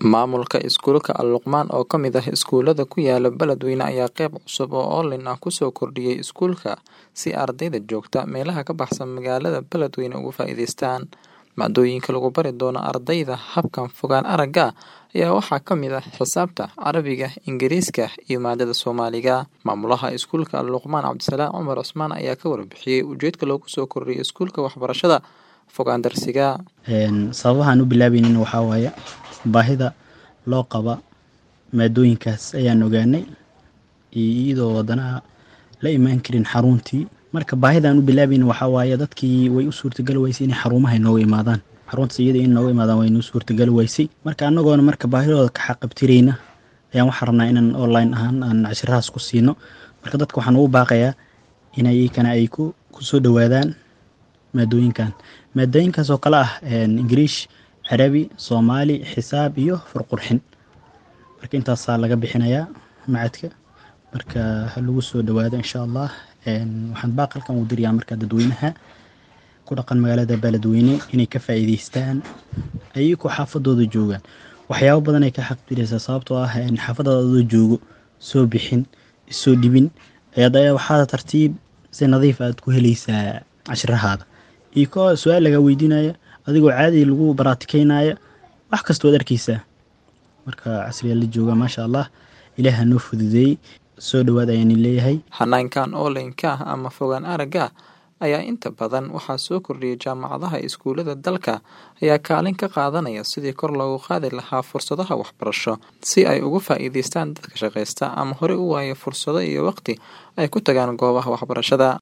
Maamulka iskuulka Al-Luqmaan oo ka mid ah iskuulada ku yaala Beledweyne ayaa qayb cusub oo online ah kusoo kordhiyay iskuulka si ardayda joogta meelaha ka baxsan magaalada Beledweyne uga faa'iidaystaan. Maadooyinka lagu bari doono ardayda habkan fogaan aragga ayaa waxaa ka mid ah xisaabta, Carabiga, Ingiriiska iyo maadada Soomaaliga. Maamulaha iskuulka Al-Luqmaan Cabdisalaam Cumar Cusmaan ayaa ka warbixiyay ujeedka loogu soo kordhiyay iskuulka waxbarashada fogaan darsiga. sababahan u bilaabaynin waxaa waaye baahida loo qaba maadooyinkaas ayaan ogaanay iyadoo wadanaha la imaan karin xaruntii marka baahidaan u bilaabaynin waxaa waaye dadkii way u suurtagali weysay inay xarumaha inooga imaadaan xaruntaas iyada in nooga imaadaan way noo suurtagali weysay marka annagoona marka baahidooda ka xaqabtirayna ayaan waxaan rabnaa inaan online ahaan aan cashirahaas ku siino marka dadka waxaan ugu baaqayaa inay iyakana ay ku kusoo dhawaadaan maadooyinkan maadooyinkaas oo kale ah ingiriish carabi soomaali xisaab iyo farqurxin marka intaasaa laga bixinayaa macadka marka ha lagu soo dhawaado insha allah waxaan baaqalkan u dirayaa marka dadweynaha ku dhaqan magaalada beledweyne inay ka faa'iidaystaan ayagoo xaafadooda joogaan waxyaabo badan ay ka xaqdiraysaa sababtoo ah xaafadaada adoo joogo soo bixin isoo dhibin ayaad waxaad tartiib si nadiif aad ku helaysaa cashirahaada iyo ko su-aal lagaa weydiinaya adigoo caadi lagu baraatikeynaya wax kasta waad arkeysaa marka casriyaa la jooga maasha allah ilaah hanoo fududeeyey soo dhawaad ayaan leeyahay Hanaankan online-ka ah ama fogaan aragga ayaa inta badan waxaa soo kordhiyay jaamacadaha iskuulada dalka ayaa kaalin ka qaadanaya sidii kor loogu qaadi lahaa fursadaha waxbarasho si ay uga faa'iidaystaan dadka shaqaysta ama horey u waaya fursado iyo waqti ay ku tagaan goobaha waxbarashada